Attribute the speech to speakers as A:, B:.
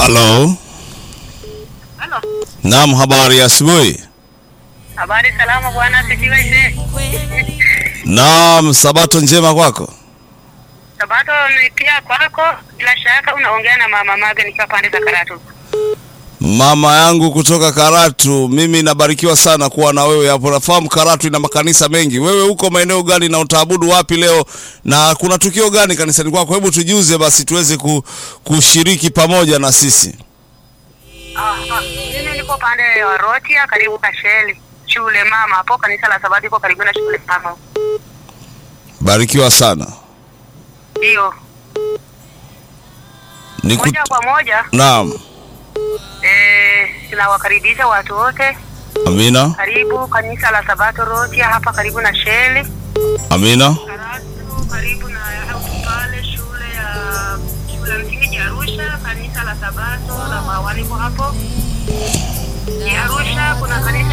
A: Halo.
B: Halo.
A: Naam, habari ya asubuhi.
B: Habari salama bwana, asifiwe ise.
A: Naam, sabato njema kwako.
B: Sabato ni pia kwako, bila shaka unaongea na mama Mage nikiwa pande za Karatu.
A: Mama yangu kutoka Karatu, mimi nabarikiwa sana kuwa na wewe hapo. Nafahamu Karatu ina makanisa mengi. Wewe uko maeneo gani na utaabudu wapi leo, na kuna tukio gani kanisani kwako? Hebu tujuze basi tuweze ku, kushiriki pamoja na sisi.
B: Ah, ah, mimi niko pande ya Rotia karibu na Sheli. Shule mama hapo kanisa la Sabato iko karibu na shule mama.
A: Barikiwa sana.
B: Ndio.
A: Niku...
B: Moja kwa moja
A: Naam,
B: eh, tunawakaribisha watu wote
A: amina,
B: karibu kanisa la Sabato Rotia hapa karibu na Sheli.
A: amina,
B: Karatu karibu na pale shule ya shule ya msingi ya Arusha, kanisa la Sabato la Mawani kwa hapo. Ni Arusha kuna kanisa